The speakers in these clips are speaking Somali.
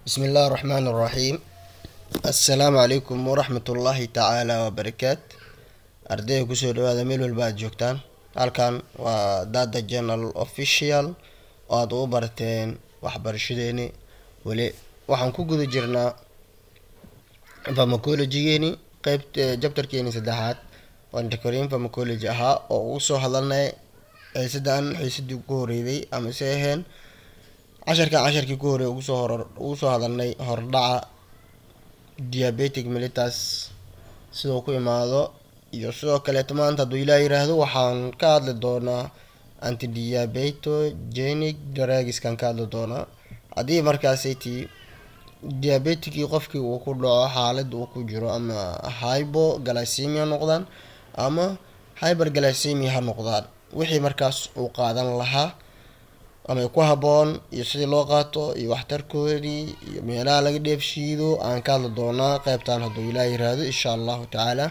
بسم الله الرحمن الرحيم السلام عليكم ورحمة الله تعالى وبركات ardayda kusoo dhawaada meel walba aad joogtaan halkan waa dada journal official oo aad ugu barteen waxbarashadeeni weli waxaan ku guda jirnaa pharmacologygeeni qeybt jabtarkeeni saddexaad oo anticorin pharmacology ahaa oo ugu soo hadalnay xiisadan xiisadii ugu horeyday ama se aheen casharkan casharkii ku horey ugusoo hor ugu soo hadalnay hordhaca diabetic mellitus siduu ku imaado iyo sidoo kaleeto maanta hadduu ilaah yiraahdo waxaan ka hadli doonaa antidiabetogenic dragiskan ka hadli doonaa haddii markaasiti diabeticii qofkii uu ku dhaco xaalad uu ku jiro ama hybo glycemia noqdaan ama hyber glycemia ha noqdaan wixii markaas uu qaadan lahaa ama ku haboon iyo sidii loo qaato iyo waxtarkoodii iyo meelaha laga dheefshiido aan ka hadli doonaa qeybtan hadduu ilaah yiraahdo insha allahu tacaala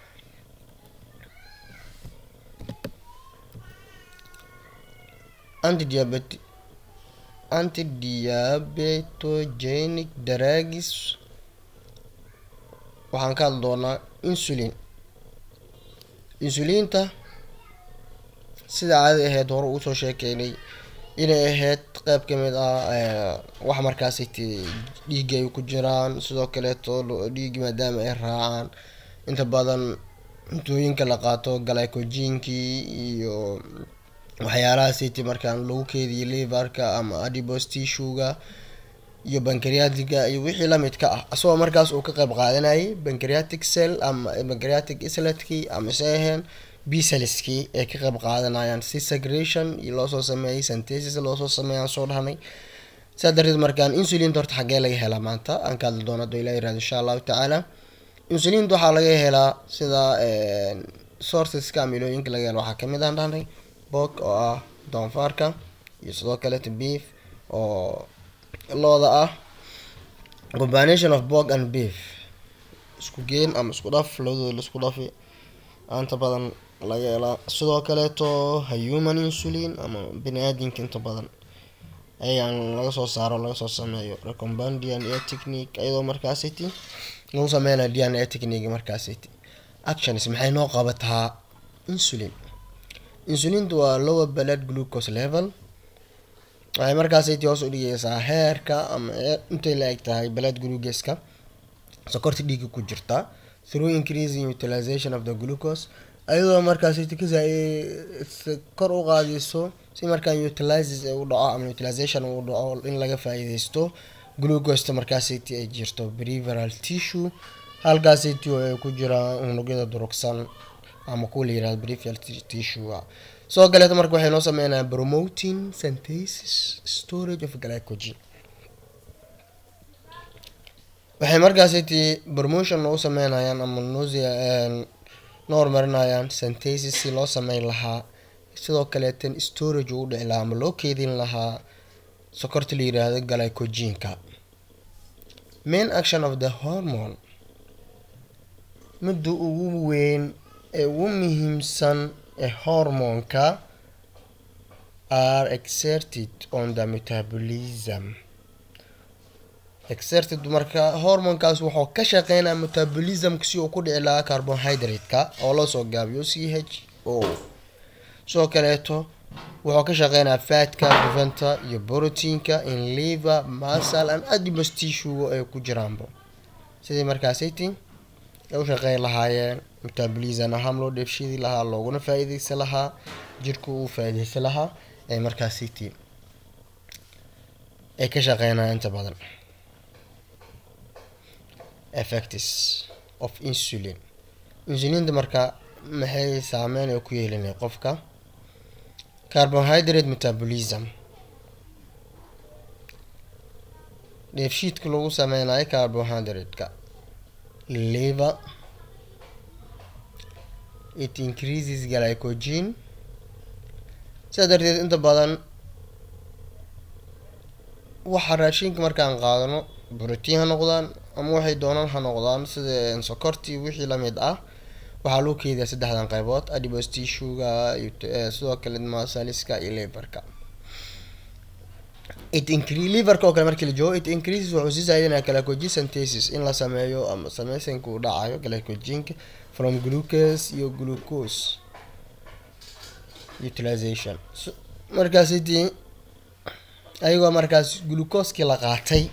antidiabet antidiabetogenic dragis waxaan ka hadli doonaa insulin insuliinta sida caadi ahayd hore uusoo sheekeynay inay ahayd qeyb kamid ah wax markaasi dhiigga ay ku jiraan sidoo kaleeto dhiigi maadaama ay raacaan inta badan cuntooyinka la qaato glycogenkii iyo waxyaalaha city markaan lagu keediyo liverka ama adipose tissuega iyo bancreatica iyo wixii lamidka ah asagoo markaas uu ka qeyb qaadanayay bancreatic cell ama bancreatic isletkii ama se aheen bcellskii ay ka qeyb qaadanayaan si segration iyo loosoo sameeyay synthesis loosoo sameeyaan soo dhahnay saa darteed markaan insulinta horta xaggee laga helaa maanta aan ka hadli doono haduu ilah yirahdo insha allahu tacaala insulinta waxaa laga helaa sida sourceska amilooyinka laga helo waxaa kamid aan dhahnay bog oo ah doonfaarka iyo sidoo kaleeto beef oo looda ah combination of bog and beef isku geen ama isku dhaf labadooda laisku dhafi inta badan laga helaa sidoo kaleeto human insulin ama bini aadinka inta badan ayaan laga soo saaro laga soo sameeyo recomband d n a technique iyadoo markaasiti lagu sameynaya d n a technique markaasiti actions maxay noo qabataa insulin insulinta waa lower blood glucose level waxay markaasiti hoos u dhigeysaa heerka ama intay la eg tahay blood glucoska sokorta dhiiga ku jirta through increasing utilization of the glucose ayadoo markaasiti ka kor u qaadeyso si markaan utilizes u dhaco ama utilization uu dhaco in laga faa-iideysto glucosta markaasiti ay jirto preveral tissue halkaasiti oo ay ku jiraan unugyada durugsan ama kuwa la yirahdo preveral tissue sidoo kaleeto marka waxay noo sameynaa promoting synthesis storage of glycogen waxay markaasiti promotion noo sameynayaan ama nosia noo horumarinayaan synthesis si loo sameyn lahaa sidoo kaleetan storage uu dhici lahaa ama loo keedin lahaa sokorta la yiraahdo glycogenka main action of the hormone midda ugu weyn ee ugu muhiimsan ee hormonka are exerted on the metabolism exerted marka hormonkaas wuxuu ka shaqeynaya metabolismka si uu ku dhici lahaa carbohydrate-ka oo loo soo gaabiyo c h o sidoo kaleeto wuxuu ka shaqeynaya fatka duvanta iyo proteinka in liver muscle and adipose tissue ay ku jiraanba sidii markaasiti ay u shaqeyn lahaayeen metabolism ahaan loo dheefshidi lahaa looguna faa-iideysan lahaa jirku uu faa-iideysan lahaa ee markaasiti ay ka shaqeynaya inta badan effects of insulin insulinta marka maxay saameyn ay ku yeelinay qofka carbohydrate metabolism dheefshiidka lagu sameynayo carbohydrate-ka liver it increases glycogen sidaa darteed inta badan waxa raashinka markaan qaadano brotiin ha noqdaan ama waxay doonaan ha noqdaan sida sokortii wixii lamid ah waxaa loo keediyaa saddexdan qeybood adipose tissuega sidoo kale masaliska iyo leberka it incre liverka oo kale markii la joogo it increases wuxuu sii zaadinaya glycogen synthesis in la sameeyo ama sameysanka uu dhacayo glycogenka from glucose iyo glucose utilization markaas idii ayagoo markaas glucoskii la qaatay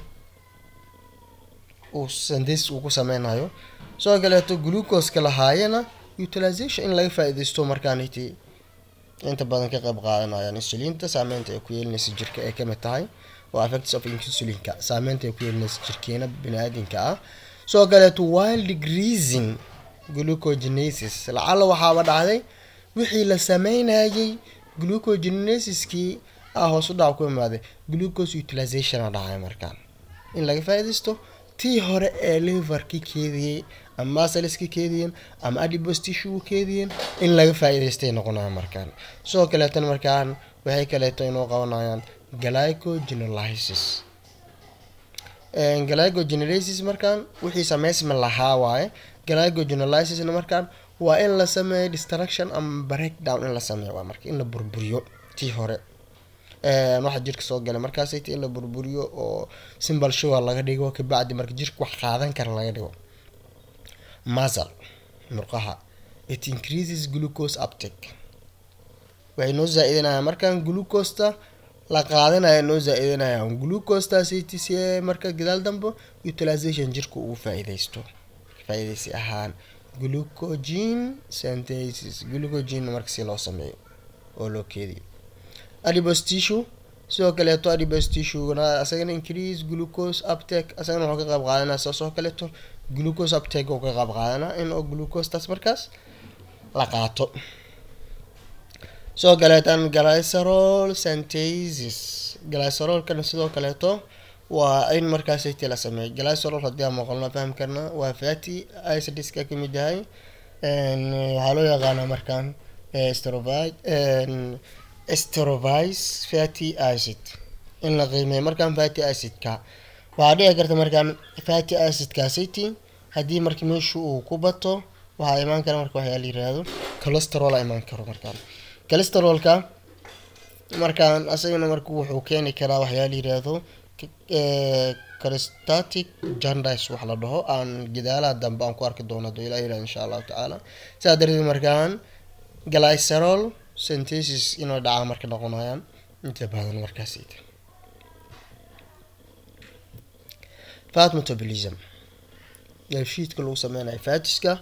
uu synthesis uu ku sameynayo sidoo kaleeto glucoska lahaayana utilization in laga faa-ideysto markaaniti inta badan ka qayb qaadanayaan insulinta saameynta ay ku yeelinaysa jirka ay kamid tahay oo effects of insulinka saameynta ay ku yeelinaysa jirkeena bini-aadinka ah sidoo kaleeto while decreasing glucogenesis lacala waxaaba dhacday wixii la sameynayay glucogenesiskii ah hoos u dhac ku imaaday glucose utilization a dhacay markaan in laga faa-ideysto tii hore ee liverkii keediyey ama masaliskii keediyeen ama adipose tissue keediyeen in laga faa-iideystay noqonaya markaan sidoo kaleetana markaan waxay kaleeto inoo qabanayaan glycogenolysis glycogenolysis markaan wixii sameysma lahaa waaye glycogenolysisna markaan waa in la sameeyo destruction ama breakdown in la sameeyo waa marka in la burburiyo tii hore waxaa jirka soo galay markaasayt in la burburiyo oo simbal sugar laga dhigo kabacdi marka jirka wax qaadan kara laga dhigo masal murqaha it increases glucose uptake waxay noo zaa-idinayaan markaan glucosta la qaadanaya noo zaa-idinayaan glucostaasayt si marka gadaal dambe utilization jirka ugu faa-ideysto faa-ideysi ahaan glucogen synthesis glucogen marka si loo sameeyo oo loo keediyo adipose tissue sidoo kaleeto adipose tissue-na asagana increase glucose uptake asagana wuxuu ka qayb qaadanaa saas oo kaleeto glucose uptake uu ka qayb qaadanaa in oo glucosetaas markaas la qaato sidoo kaleetan glycerol synthesis glycerolkana sidoo kaleeto waa in markaasaytii la sameeyo glycerol haddii aan maqalno fahmi karna waa fatty acidiska kamid yahay waxaa loo yaqaanaa markaan strovide sterovice fatty acid in la qiimeeyo markaan fatty acidka waxaa dhici karta markaan fatty acidkaasiti haddii marka meeshu uu ku bato waxaa imaan kara marka waxyaa la yiraahdo cholesterol a imaan karo markaan cholesterolka markaan asagana marka wuxuu keeni karaa waxyaa la yiraahdo cholestatic jandice wax la dhaho aan gadaalaha dambe aan ku arki doono haduu ilah yirahdo insha allahu tacaala sidaa darteed markaan glycerol synthesis inay dhacaa marka noqonayaan inta badan markaas fat metabolism shiidka lagu sameynayo fatiska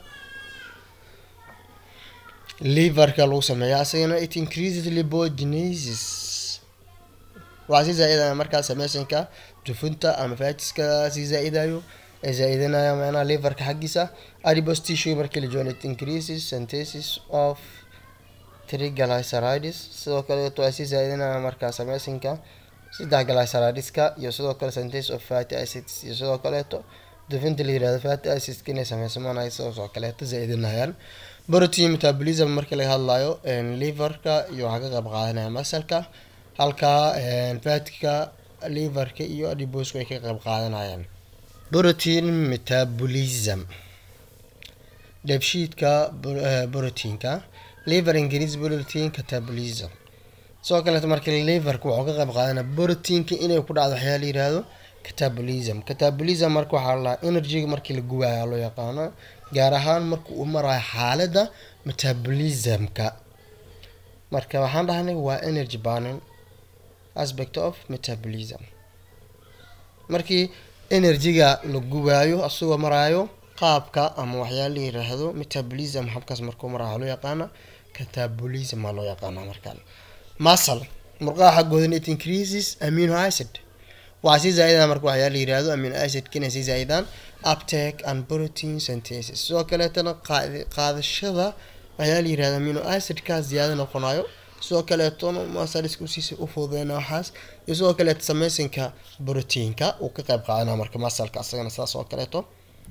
liverka lagu sameeya asagana it increases lipogenesis waxaa sii zaa-idaya markaa sameysanka dufunta ama fatiska sii zaa-idayo ee zaa-idinaya macnaha liverka xaggiisa adipose tissue markii la joogo it increases synthesis of triglycerides sidoo kaleeto ay sii zaa-idinaya markaa sameysanka saddex glycerideska iyo sidoo kale synthesis of fatty acids iyo sidoo kaleeto dufinta la yirahdo fatty acidska inay sameysamanay sidoo kaleeto zaa-idinayaan protein metabolism markii laga hadlayo liverka iyo waxaa ka qayb qaadanaya masalka halka fatka liverka iyo adibosku ay ka qayb qaadanayaan protein metabolism dheebshiidka proteinka liver increase protein catabolism sidoo kaleeto marka liverka wuxuu ka qayb qaadanaya proteinka inay ku dhacdo waxyaa la yirahdo catabolism catabolism marka waxaa la energyga markii la gubaaya loo yaqaano gaar ahaan marka uu marayo xaalada metabolismka marka waxaan dhahnay waa energy burning aspect of metabolism markii energyga la gubaayo asagoo maraayo qaabka ama waxyaa la yiraahdo metabolism habkaas markuu maraayo loo yaqaana catabolism aa loo yaqaana markaan muscle murqaha xaggoodan it increases amino acid waxaa sii zaa-idana marka waxyaa la yirahdo amino acidka inay sii zaa-idaan uptake and protein synthesis sidoo kaleetana qaadashada waxyaa la yirahda amino acidka ziyaado noqonayo sidoo kaleetona masaliska usiisa u fududeyna waxaas iyo sidoo kaleeto sameysanka proteinka uu ka qayb qaadana marka masalka asagana saas oo kaleeto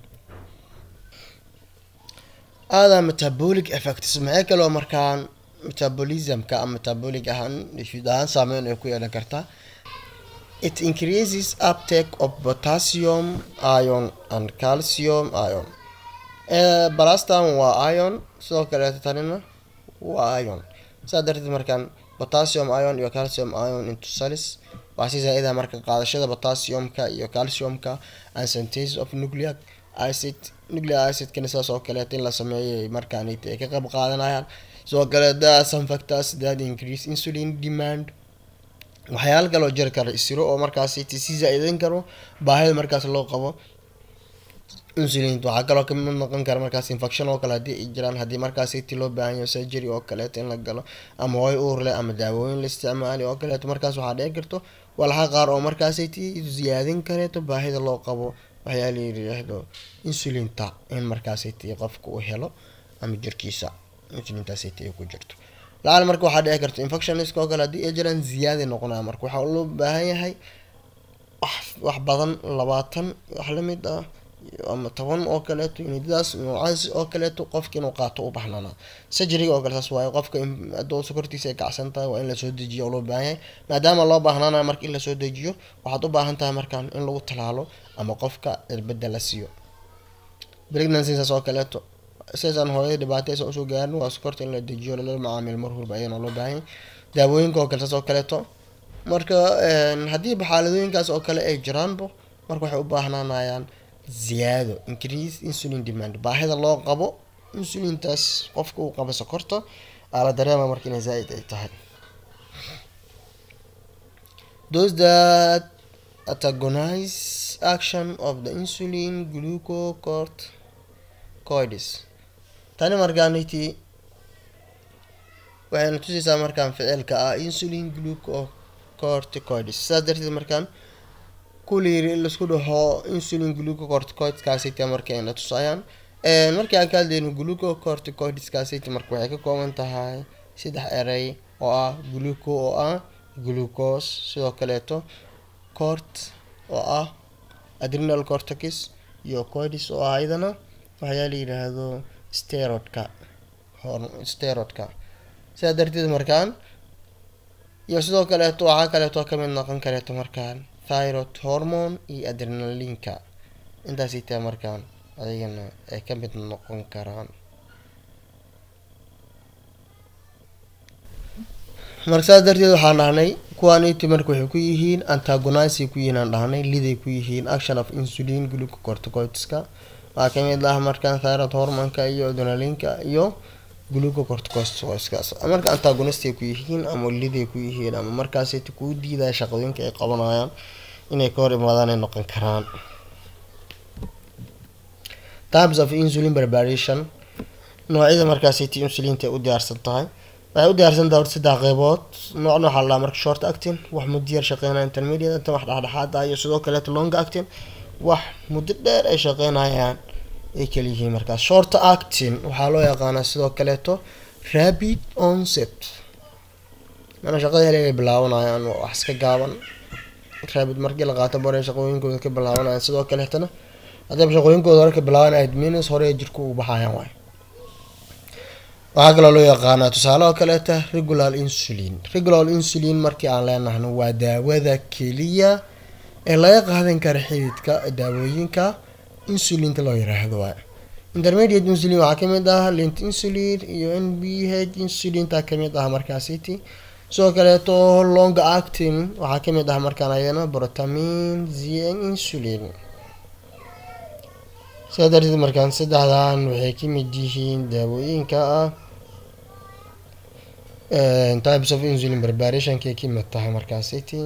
aada metabolic effects maxay kaloo markaan metabolismka ama metabolic ahaan shid ahaan saameyn ay ku yeelan kartaa it increases uptake of potassium ion and calcium ion balastan waa ion sidoo kaleeto tanina waa ion saa darteed markaan potassium ion iyo calcium ion into cells waxaa sii zaa-ida marka qaadashada potassiumka iyo calciumka and synthesis of nucleic acid nucleic acidkana saas oo kaleeto in la sameeyay markaan ay ka qayb qaadanayaan sidoo kale there are some factors that increase insulin demand waxyaalo kaloo jiri kara isiro oo markaasi sii zaa-idin karo baahida markaas loo qabo insulin waxaa kaloo kamid noqon kara markaas infection oo kale haddii ay jiraan haddii markaasi ti loo baahan yaho surgery oo kaleeto in la galo ama hooy uur leh ama daawooyin la isticmaali oo kaleeto markaas waxaa dhici karto walxa qaar oo markaasi ti ziyaadin kareeto baahida loo qabo waxyaa la yiraahdo insulinta in markaasi ti qofka uu helo ama jirkiisa insulintaasi ti ay ku jirto lacal marka waxaa dhici karto infectioniska oo kale haddii ay jiraan ziyaada noqonaya marka waxaa loo baahan yahay wax wax badan labaatan wax lamid ah ama toban oo kaleeto unidadaas noocaas oo kaleeto qofka inuu qaato u baxnana surgeryga oo kale saas waaye qofka adoo sokortiisa ay kacsan tahay waa in lasoo dejiyo oo loo baahan yahay maadaama loo baahnanayo marka in lasoo dejiyo waxaad u baahan tahay markaan in lagu talaalo ama qofka cirbada la siiyo pregnancy saas oo kaleeto sidaasaan hooyada dhibaataysa usoo gaarin waa sokorta in la dejiyo lala macaamil mar walba ayana loo baahan yahay daawooyinka oo kale saas oo kaleeto marka haddiiba xaaladooyinkaas oo kale ay jiraanbo marka waxay u baahnanayaan ziyaado increase insulin demand baahida loo qabo insulintaas qofka uu qabo sokorta aa la dareema marka inay zaa-id ay tahay those that antagonize action of the insulin glucocorticoids tani markaaniti waxayna tusaysaa markaan ficilka ah insulin glucocorticoids sidaas darteed markaan kulayiri in laisku dhaho insulin glucocorticoidskaasita marka ayna tusayaan markii aan ka hadlayno glucocorticoidskaasita marka waxay ka kooban tahay saddex erey oo ah gluco oo ah glucose sidoo kaleeto cort oo ah adrenal cortex iyo coidis oo ah iyadana waxyaa la yidhaahdo steroidka steroidka sidaa darteed markaan iyo sidoo kaleeto waxaa kaleeto kamid noqon kareeto markaan thyroid hormone iyo adrenalinka intaasay tahay markaan adigana ay ka mid noqon karaan marka saas darteed waxaan dhahnay kuwaaniti marka waxay ku yihiin antagonisay ku yihiin aan dhahnay liday ku yihiin action of insulin glucocorticoidska waxaa kamid ah markaan thyroid hormonka iyo adrenalinka iyo glucocorticoidskaas marka antagonistay ku yihiin ama liday ku yihiin ama markaasay kuu diidaya shaqooyinka ay qabanayaan inay ka hor imaadaan ay noqon karaan types of insulin preparation noocyada markaasiti insulinta ay u diyaarsan tahay waxay u diyaarsan tahay saddex qeybood noocna waxaa la marka short acting wax muddo yar shaqeynaya intermediate inta wax dhexdhexaad ah iyo sidoo kaleeto long acting wax muddo dheer ay shaqeynayaan ay kaliyihiin markaas short acting waxaa loo yaqaanaa sidoo kaleeto rapid onset mana shaqada hel ay bilaabanayaan wax iska gaaban raabid markii la qaato bare shaqooyinkooda ka bilaabanayaan sidoo kaleetana haddaba shaqooyinkooda hore ka bilaabanaya minus hore jirku u baxayaan waay waxaa kaloo loo yaqaanaa tusaale oo kaleeta regular insulin regular insulin markii aan leenahno waa daawada keliya ee laga qaadan kara xididka daawooyinka insulinta loo yiraahdo waay intermediate insulin waxaa kamid ah lint insulin iyo n b h insulinta kamid ah markaasiti sidoo kaleeto long acting waxaa kamid ah markaan ayana brotamin zn insulin sidaa darteed markaan saddexdan waxay kamid yihiin daawooyinka ah types of insulin preparationkay kamid tahay markaasiti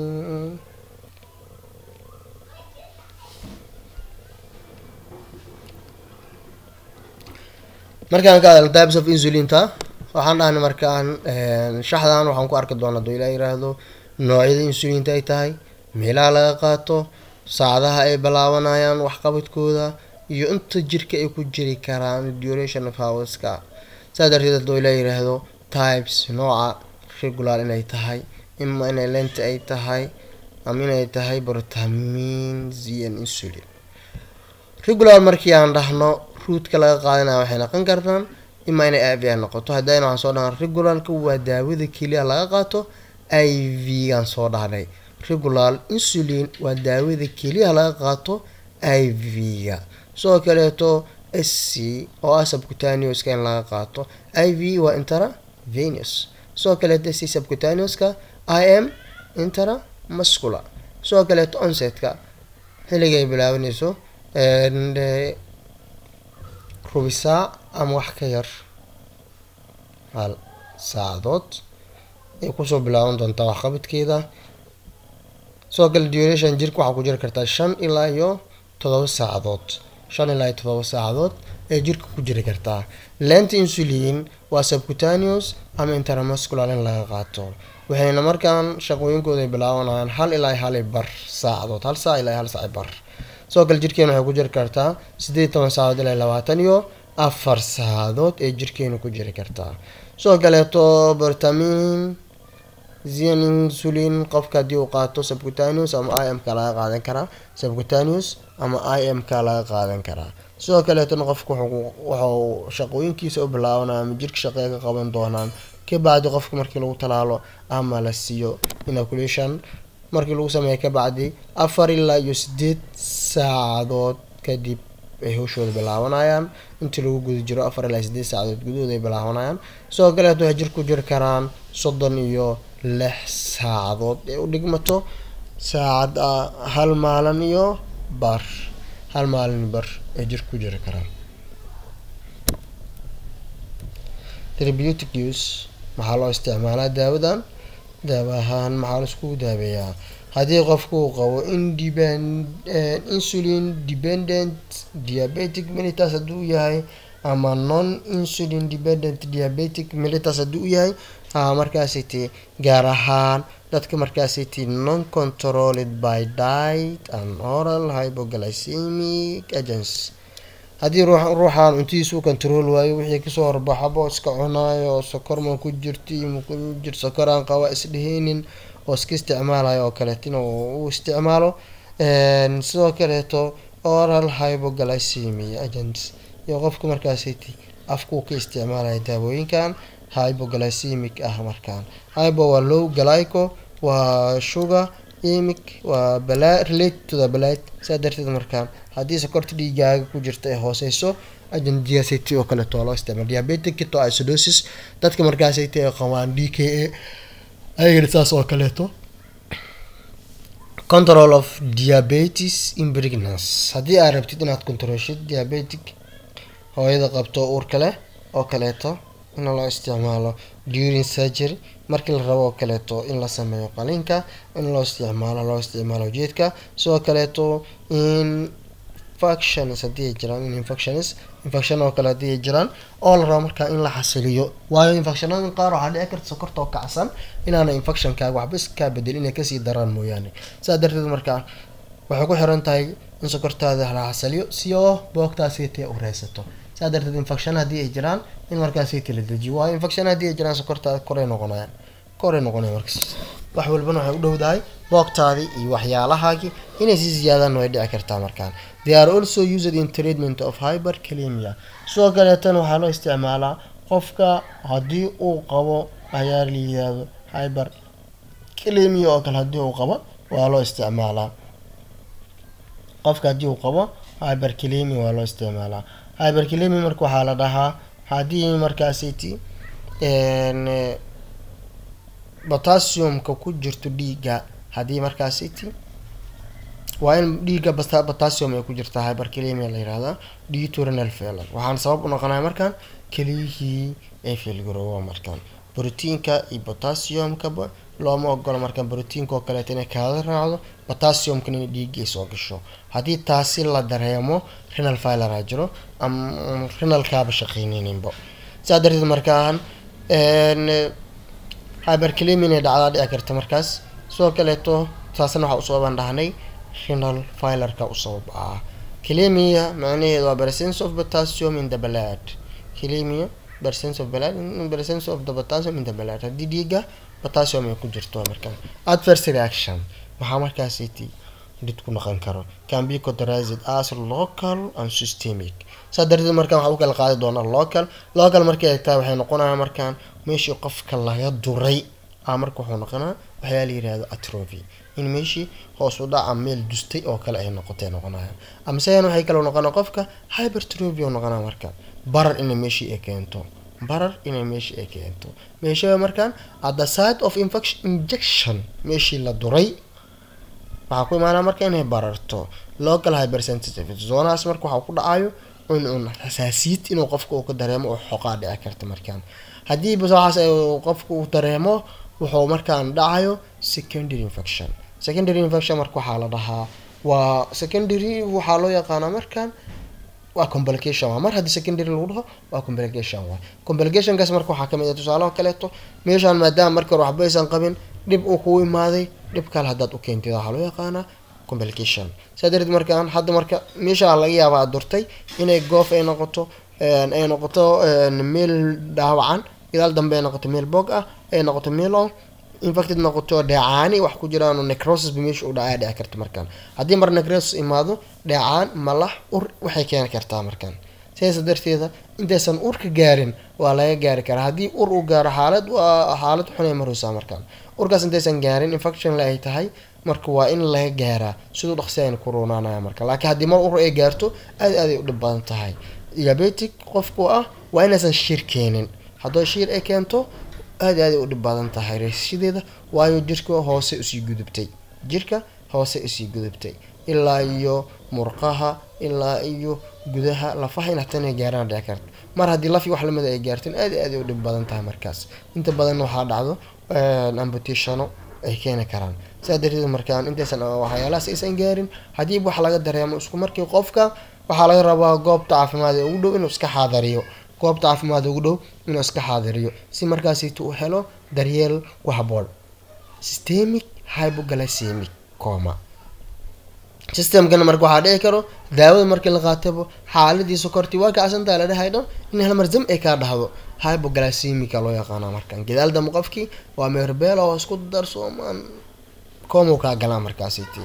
markaan ka hadalno types of insulinta waxaan dhahnay markaan shaxdan waxaan ku arki doonaa haduu ilaa yiraahdo noocyada insulinta ay tahay meelaha laga qaato saacadaha ay bilaabanayaan waxqabadkooda iyo inta jirka ay ku jiri karaan duration of hourska saa darteed haduu ilaa yiraahdo types nooca regular inay tahay ima inay lent ay tahay ama inay tahay brotamin zn insulin regular markii aan dhahno ruudka laga qaadanaya waxay noqon kartaan ima inay i v a noqoto haddayna waxaan soo dhahnay regularka waa daawada keliya laga qaato i v gaan soo dhahnay regular insulin waa daawada keliya laga qaato i v-ga sidoo kaleeto s c oo ah subcutaneouska in laga qaato i v waa interavenous sidoo kaleeto s c subcutaneouska i m intera muscular sidoo kaleeto onsetka xilliga ay bilaabanayso rubi saac ama wax ka yar hal saacadood ay kusoo bilaaban doontaa waxqabadkeeda sidoo kale duration jirka waxaa ku jiri kartaa shan ilaa iyo todoba saacadood shan ilaa iyo todoba saacadood ee jirka ku jiri kartaa lenta insulin waa subcutaneous ama interamuscular in laga qaato waxayna markaan shaqooyinkooda bilaabanayaan hal ilaa hal bar saacadood hal saac ilaa hal saac bar sidoo kale jirkeena waxay ku jiri kartaa sideed toban saacadood ilaa labaatan iyo afar saacadood ee jirkeena ku jiri kartaa sidoo kaleeto bertamin zian insulin qofka haddii uu qaato subcutaneous ama i m ka laga qaadan karaa subcutaneous ama i m ka laga qaadan karaa sidoo kaleetona qofka wuxuu shaqooyinkiisa u bilaabanaya ama jirka shaqee ka qaban doonaan kabacdi qofka markii lagu talaalo ama la siiyo inoculation markii lagu sameeya kabacdi afar ilaa iyo sideed saacadood kadib ay hawshooda bilaabanayaan intii lagu guda jiro afar ilaa sideed saacadood gudahood ay bilaabanayaan sidoo kaleeto waxay jirku jiri karaan soddon iyo lix saacadood ee u dhigmato saacad hal maalin iyo bar hal maalin bar ee jir ku jiri karaan therapeutic use maxaa loo isticmaalaa daawadan daawa ahaan maxaa la iskugu daabeeyaa haddii qofku uu qabo insulin dependent diabetic militas hadduu yahay ama non insulin dependent diabetic militas hadduu yahay markaasiti gaar ahaan dadka markaasiti non controlled by diet and oral hypoglycemic agents haddii ruuxaan cuntidiisa u control waayo wixii kasoo horbaxabo iska cunaayo oo sokorma ku jirti makujir sokoraan qaba isdheheynin oo iska isticmaalayo oo kaleetina u isticmaalo sidoo kaleeto oral hypoglycemia agents iyo qofka markaasiti afkuu ka isticmaalaya daawooyinkan hypoglycemic ah markaan hypo waa low glyco waa sugar emic waa bala related to the blood saa darteed markaan haddii sokorta dhiigaaga ku jirta ay hooseyso agent diacity oo kaleeto waa loo isticmaala diabetic ketoacidosis dadka markaasayta ay qabaan d k a ayagana saas oo kaleeto control of diabetes in pregnancy haddii aad rabtid inaad controlshid diabetic hooyada qabto uurka leh oo kaleeto in loo isticmaalo during surgery markii la rabo oo kaleeto in la sameeyo qaliinka in loo isticmaalo loo isticmaalo ujeedka sidoo kaleeto infections haddii ay jiraan in infections infection oo kale haddii ay jiraan oo la rabo markaa in la xasiliyo waayo infectionada qaar waxaa dhici karta sokorta oo kacsan inaana infectionkaaga waxba iskaa bedel inay kasii daraan mooyaane saa darteed markaa waxay ku xiran tahay in sokortaada la xasiliyo si oo boogtaasitee u reysato saa darteed infection haddii ay jiraan in markaasayta la dejiyo waayo infection haddii ay jiraan sokortaada koray noqonayaan koray noqonaya markas wax walbana waxay u dhowdahay boogtaadii iyo waxyaalahaagii inay sii ziyaadaan way dhici kartaa markaan they are also used in treatment of hypercalemia sidoo kaleetan waxaa loo isticmaalaa qofka haddii uu qabo ayaa la yidhaahdo hyper calemia oo kale haddii uu qabo waa loo isticmaalaa qofka haddii uu qabo hypercalemia waa loo isticmaalaa hypercalemia marka waxaa la dhahaa haddii markaasiti potassiumka ku jirto dhiigga haddii markaasiti waa in dhiigga potassium ay ku jirtaa hypercalemia la yihahdaa detorenal failure waxaan sabab u noqonaya markaan keliyihii ay failgaroowa markaan brotiinka iyo potassiumkaba looma ogolo markaan brotiinka oo kaleeto inay kaada raacdo potassiumkan inay dhiiggay soo gasho haddii taasi la dareemo renal failure ha jiro ama renalkaaba shaqeyneyninbo saa darteed markaan hypercalemia inay dhacdaa dhici karta markaas sidoo kaleeto taasna waxaa usababaan dhahnay renal filerka u sabab ah calemia macnaheedu waa presence of potassium in the blood calemia presence of blood presence of the potassium in the blood haddii dhiigga potassium ay ku jirto markaan adverse reaction maxaa markaasiti dhid ku noqon karo can be categorized as local and systemic saa darteed markaan waxaa u kala qaadi doonaa local local markay egtaa waxay noqonaya markaan meeshii qofka laga duray a marka wuxuu noqonaa waxyaa la yirahdo atrophy in meeshii hoos u dhaca meel dustay oo kale ay noqotay noqonaya amaseyan waxay kaloo noqonaa qofka hypertrophy oo noqonaa markaan barar inay meeshii ay keento barar inay meeshii ay keento meeshaba markaan at the side of infection injection meeshii la duray waxaa ku imaanaa marka inay bararto local hypersensitivity zoonahaas marka waxaa ku dhacayo in un xasaasiyad inuu qofka uu ka dareemo oo xoqaa dhici karta markaan haddii bas waxaas qofka uu dareemo wuxuu markaan dhacayo secondary infection secondary infection marka waxaa la dhahaa waa secondary waxaa loo yaqaanaa markaan waa complication waa mar haddii secondary lagu dhaho waa complication waa complicationkaas marka waxaa kamid ah tusaalaha kaleeto meeshaan maadaama marka hore waxba aysan qabin dhib uu kugu imaaday dhib kale haddaad u keentid waxaa loo yaqaanaa complication saa darteed markaan hadda marka meeshaa laga yaaba aad durtay inay goof ay noqoto ay noqoto meel dhaawacan gadaal dambe ay noqoto meel bog ah ay noqoto meel oo infected noqoto dheecaani wax ku jiraan necrosis ba meesha u dhacaya dhici karta markaan haddii mar necrosis imaado dheecaan malax ur waxay keeni kartaa markaan sidaas darteeda intaysan urka gaarin waa laga gaari karaa haddii ur uu gaaro xaalad waa xaalad xunay maraysaa markaan urkaas intaysan gaarin infection la ay tahay marka waa in laga gaaraa siduu dhaqsi ayna ku roonaanaya marka laakiin haddii mar ur ay gaarto aad aaday u dhib badan tahay diabetic qofku ah waa inaysan shiir keenin haddoo shiir ay keento aad aaday u dhib badan tahay reesashadeeda waayo jirka hoose usii gudubtay jirka hoose usii gudubtay ilaa iyo murqaha ilaa iyo gudaha lafaha in hataa inay gaaraan dhici karto mar haddii lafi wax lamida ay gaarteen aad aaday u dhib badan tahay markaas inta badan waxaa dhacdo ambutatiano ay keeni karaan sidaa darteed markaan intaysan waxyaalahaas aysan gaarin haddii wax laga dareemo isku markii qofka waxaa laga rabaa goobta caafimaad ee ugu dhow inuu iska xaadariyo goobta caafimaad ugu dhow inuu iska xaadiriyo si markaasita uu helo daryeel ku haboon systemic hypoglycemic coma systemkana marka waxaa dhici karo daawada markii la qaatabo xaaladii sokortii waa kacsantaha la dhahay dhan in halmarzam ay kaa dhahdo hypoglycemica loo yaqaana markaan gadaal dambe qofkii waa meerbela oo isku darsoomaan como kaa galaa markaasiti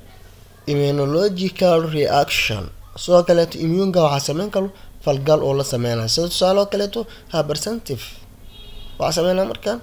immunological reaction sidoo kaleeto immuunka waxaa sameyn karo falgal oo la sameynaya sida tusaale oo kaleeto hypersensitive waxaa sameynaya markaan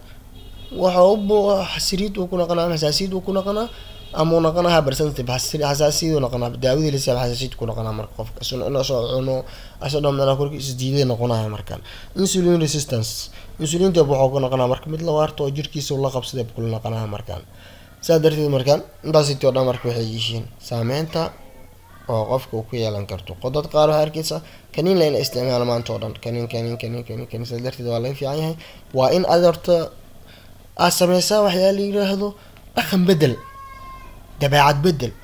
waxa xasiriid uu ku noqonaa xasaasiyad uu ku noqonaa ama uu noqonaa hypersensitive xasaasiyad uu noqonaa daawadii lasiyaab xasaasiyad ku noqonaa marka qofka inasoo cuno asoo dhamnaa korki isdiiday noqonaya markaan insulin resistance insulinta wuxuu ku noqonaa marka mid la waarta oo jirkiisa la qabsaday kula noqonaya markaan saa darteed markaan intaasiti oo dhan marka waxay yihiin saameynta oo qofka uu ku yeelan karto qodad qaar waxaa arkeysa kaniin la ina isticmaalo maanta oo dhan kaniin kaniin kaniin kaniin kaniin sidaas darteed waa laga fiican yahay waa in aad horta aad sameysaa waxyaa la yiraahdo dhaqan bedel dabeecad bedel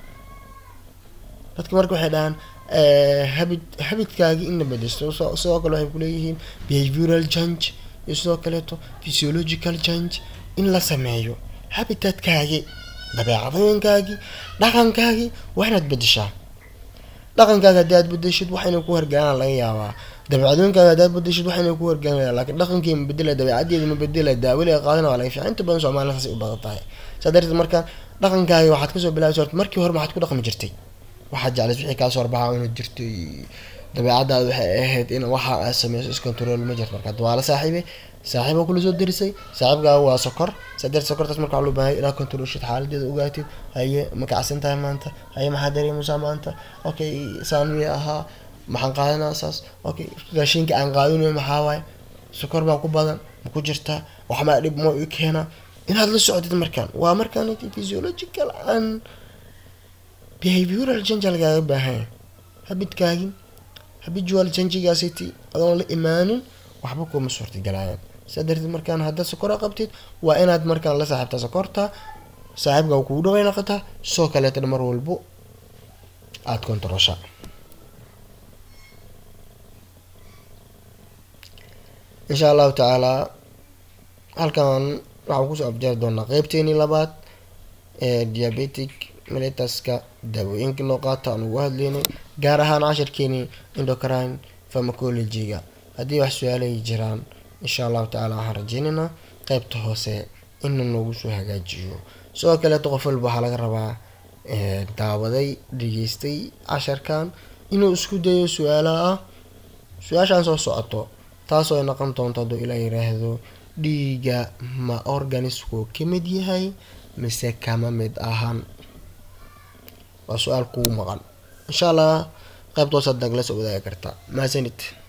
dadka marka waxay dhahaan habit habitkaagi in la bedeshto sidoo kale waxay kuleeyihiin behavioral change iyo sidoo kaleeto physiological change in la sameeyo habitadkaagi dabeecadooyinkaagi dhaqankaagi waa inaad bedeshaa dhaqankaaga haddii aad bedeshid wax inay ku hargalaan laga yaabaa dabeecadooyinkaaga haddaad bedeshid wax inay ku hargalaan laakiin dhaqankii ma bedela dabeecadeeda ma bedela daawili ay qaadana waa laga fiican inta badan soomaalida saasay u badan tahay saa darteed markaan dhaqankaaga waxaad kasoo bilaabaysa horta markii hore maxaad ku dhaqmi jirtay waxaad jeclays wixii kaasoo horbaxa inaad jirtay dabeecadaada waxay ahayd in waxa aad sameyso iscontrol ma jirto marka waa la saaxiibay saaxiiba kula soo derisay saaxiibkaaga waa sokor saddex sokortaas marka waxaa loo baahay inaad controlshid xaaladeeda ogaatid haye ma kacsan tahay maanta haye maxaa dareemaysaa maanta okay saan miya ahaa maxaan qaadanaa saas okay raashinka aan qaadanayo maxaa waaye sokor baa ku badan ma ku jirtaa waxmaa dhib ma i keena inaad la socdid markaan waa markaan physiological and behavioral change lagaaga baahan habidkaagi habitual changigaasiti adoon la imaanin waxba kuma suurtagalaayan saa darteed markaan haddaad sokora qabtid waa inaad markaan la saaxiibtaa sokorta saaxiibka kugu dhaway noqotaa soo kaleetana mar walbo aada kontarosha insha allahu tacaalaa halkan waxaan kusoo afjari doonaa qeybteenii labaad ee diabetic melitaska daawooyinka loo qaata aan ugu hadleynay gaar ahaan cashirkeenii endocrine pharmacology-ga haddii wax su-aalay jiraan insha allahu tacala waxaan rajeynaynaa qeybta hoose ina noogu soo hagaajiyo sidoo kaleeto qof walba waxaa laga rabaa daawaday dhageystay casharkan inuu isku dayo su-aalaha ah su-aashaan soo socoto taasoo ay noqon doonto hadduu ilaa yiraahdo dhiiga ma organisku ka mid yahay mise kama mid ahan waa su-aal kugu maqan insha allah qeybtoos hadda nagala soo wadaagi kartaa mahadsanid